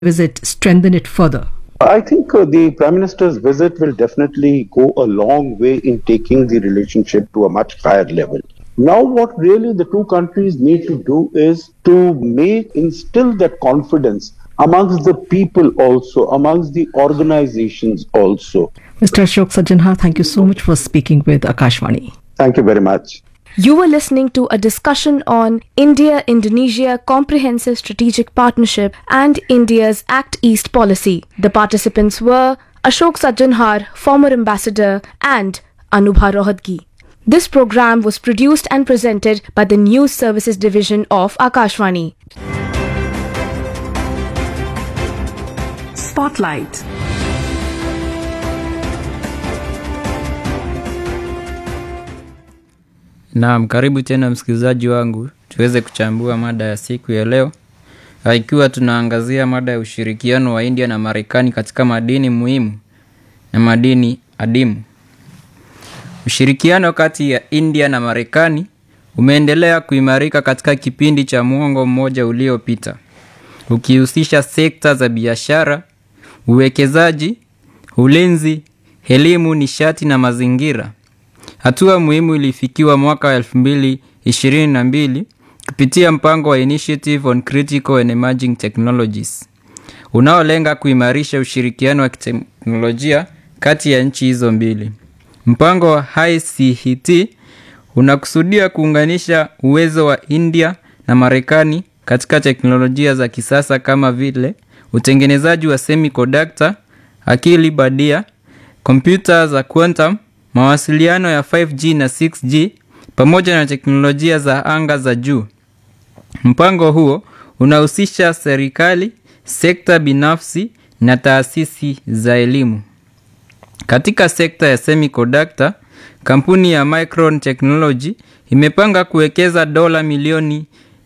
visit strengthen it further? I think uh, the Prime Minister's visit will definitely go a long way in taking the relationship to a much higher level. Now, what really the two countries need to do is to make, instill that confidence amongst the people also, amongst the organizations also. Mr. Ashok Sajjanha, thank you so much for speaking with Akashvani. Thank you very much. You were listening to a discussion on India Indonesia Comprehensive Strategic Partnership and India's Act East policy. The participants were Ashok Sajjanhar, former ambassador, and Anubha Rohadgi. This program was produced and presented by the News Services Division of Akashvani. Spotlight. Naam, karibu tena msikilizaji wangu, tuweze kuchambua mada ya siku ya leo, ikiwa tunaangazia mada ya ushirikiano wa India na Marekani katika madini muhimu na madini adimu. Ushirikiano kati ya India na Marekani umeendelea kuimarika katika kipindi cha muongo mmoja uliopita, ukihusisha sekta za biashara, uwekezaji, ulinzi, elimu, nishati na mazingira. Hatua muhimu ilifikiwa mwaka wa elfu mbili ishirini na mbili kupitia mpango wa Initiative on Critical and Emerging Technologies unaolenga kuimarisha ushirikiano wa kiteknolojia kati ya nchi hizo mbili. Mpango wa ICT unakusudia kuunganisha uwezo wa India na Marekani katika teknolojia za kisasa kama vile utengenezaji wa semiconductor, akili badia, kompyuta za quantum mawasiliano ya 5G na 6G pamoja na teknolojia za anga za juu. Mpango huo unahusisha serikali, sekta binafsi na taasisi za elimu. Katika sekta ya semiconductor, kampuni ya Micron Technology imepanga kuwekeza dola milioni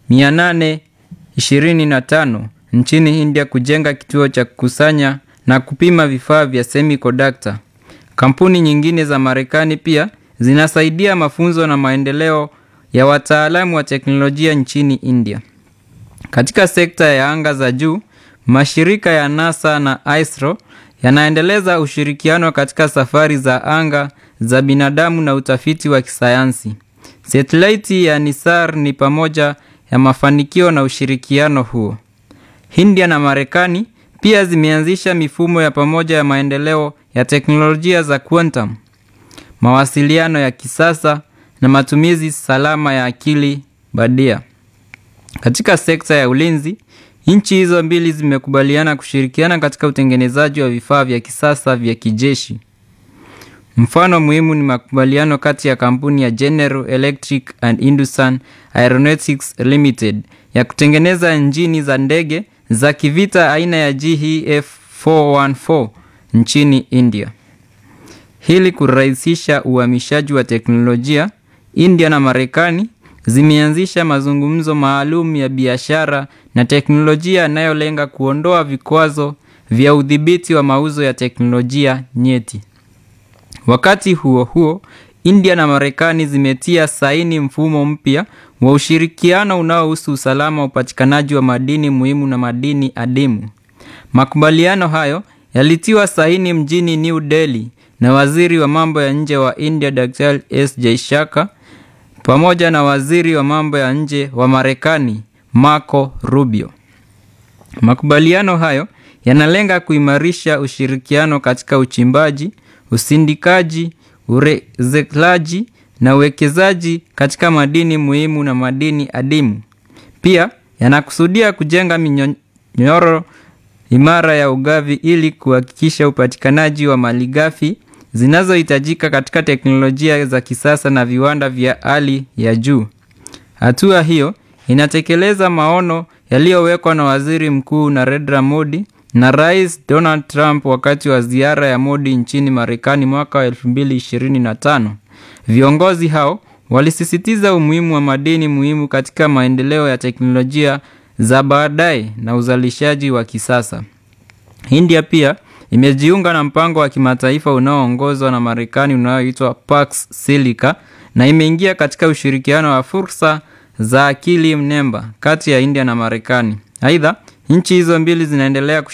825 nchini India kujenga kituo cha kukusanya na kupima vifaa vya semiconductor. Kampuni nyingine za Marekani pia zinasaidia mafunzo na maendeleo ya wataalamu wa teknolojia nchini India. Katika sekta ya anga za juu, mashirika ya NASA na ISRO yanaendeleza ushirikiano katika safari za anga za binadamu na utafiti wa kisayansi. Satelaiti ya Nisar ni pamoja ya mafanikio na ushirikiano huo. India na Marekani pia zimeanzisha mifumo ya pamoja ya maendeleo ya teknolojia za quantum, mawasiliano ya kisasa na matumizi salama ya akili badia. Katika sekta ya ulinzi, nchi hizo mbili zimekubaliana kushirikiana katika utengenezaji wa vifaa vya kisasa vya kijeshi. Mfano muhimu ni makubaliano kati ya kampuni ya General Electric and Hindustan Aeronautics Limited ya kutengeneza injini za ndege za kivita aina ya GEF 414 nchini India. Ili kurahisisha uhamishaji wa teknolojia, India na Marekani zimeanzisha mazungumzo maalum ya biashara na teknolojia yanayolenga kuondoa vikwazo vya udhibiti wa mauzo ya teknolojia nyeti. Wakati huo huo, India na Marekani zimetia saini mfumo mpya wa ushirikiano unaohusu usalama wa upatikanaji wa madini muhimu na madini adimu. Makubaliano hayo yalitiwa saini mjini New Delhi na waziri wa mambo ya nje wa India Dr. S Jaishaka pamoja na waziri wa mambo ya nje wa Marekani Marco Rubio. Makubaliano hayo yanalenga kuimarisha ushirikiano katika uchimbaji, usindikaji, urezeklaji na uwekezaji katika madini muhimu na madini adimu. Pia yanakusudia kujenga minyororo imara ya ugavi ili kuhakikisha upatikanaji wa malighafi zinazohitajika katika teknolojia za kisasa na viwanda vya hali ya juu. Hatua hiyo inatekeleza maono yaliyowekwa na Waziri Mkuu Narendra Modi na Rais Donald Trump wakati wa ziara ya Modi nchini Marekani mwaka wa 2025. Viongozi hao walisisitiza umuhimu wa madini muhimu katika maendeleo ya teknolojia za baadaye na uzalishaji wa kisasa. India pia imejiunga na mpango wa kimataifa unaoongozwa na Marekani unaoitwa Pax Silica na imeingia katika ushirikiano wa fursa za akili mnemba kati ya India na Marekani. Aidha, Nchi hizo mbili zinaendelea